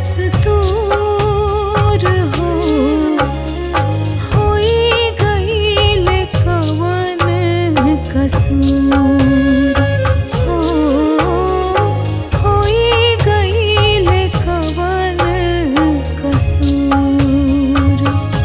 दस्तूर हो होई गईल कवन कसूर हो होई गईल कवन कसूर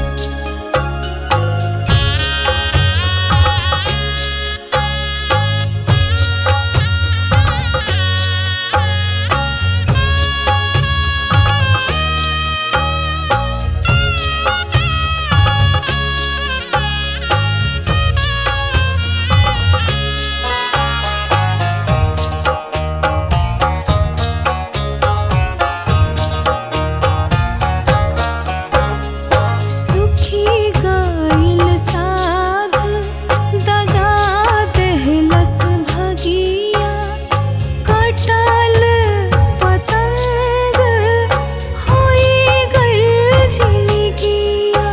सुखी गईल साध दगा देहलस भगिया कटल पतंग होई गईल झिलगिया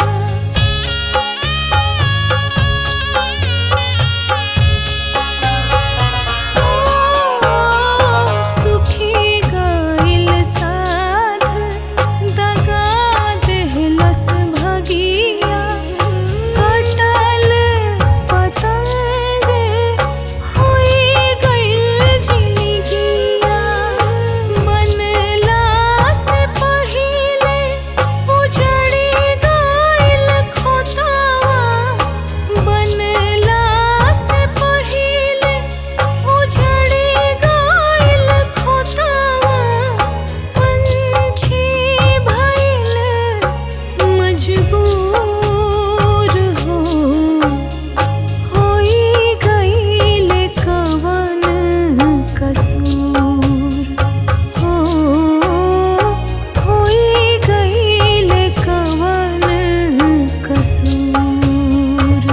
सुखी गईल साध दगा देहलस भगिया कटल पतंग होई गईल झिलगिया बनला से पहिले उजड़ी गईल खोतावा बनला से पहिले उजड़ी गईल खोतावा पंछी भइल मजबूर हो होई गईल कवन कसूर हो होई गईल कवन कसूर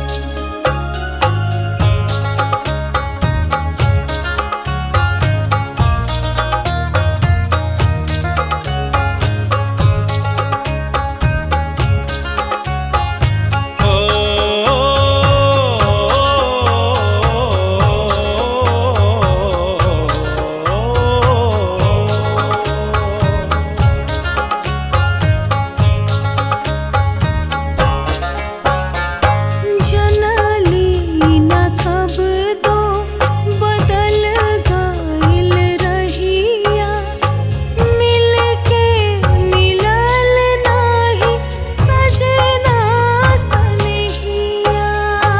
जनली न कब दो बदल गईल रहिया मिल के मिलल नाही सजना सनहिया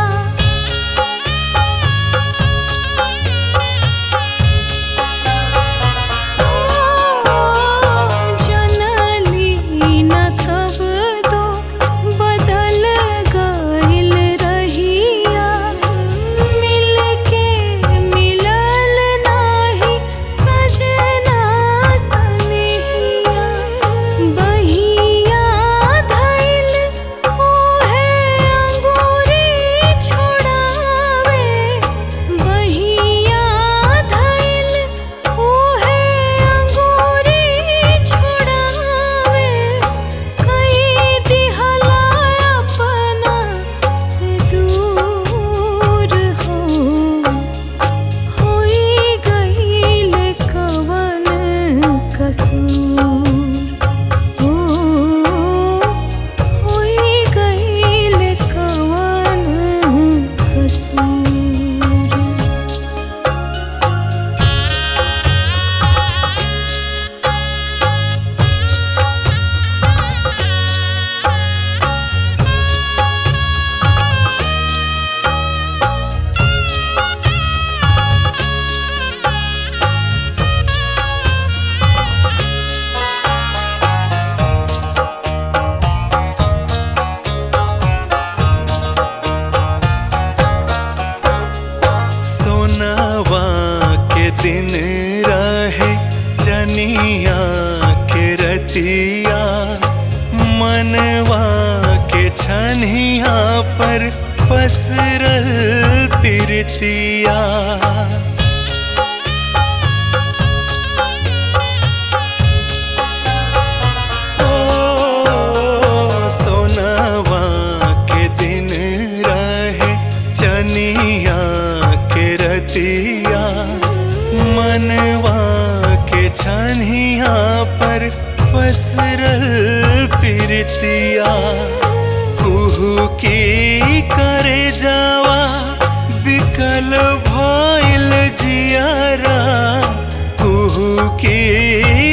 जनली न कब दो बदल गईल रहिया मिल के मिलल नाही सजना सनहिया बहिया धइल ओहे अंगूरी छोड़ावे बहिया धइल ओहे अंगूरी छोड़ावे कई दिहला अपना से दूर हो होई गईल कवन कसूर हो होई गईल कवन कसूर सोनावा के दिन रहे जनिया के रतिया मनवा के छनिया पर पसरल पिरतिया रतिया मनवा के छनिया पर पसरल प्रीतिया कुहू की करे जावा बिकल भइल जियारा कुहू की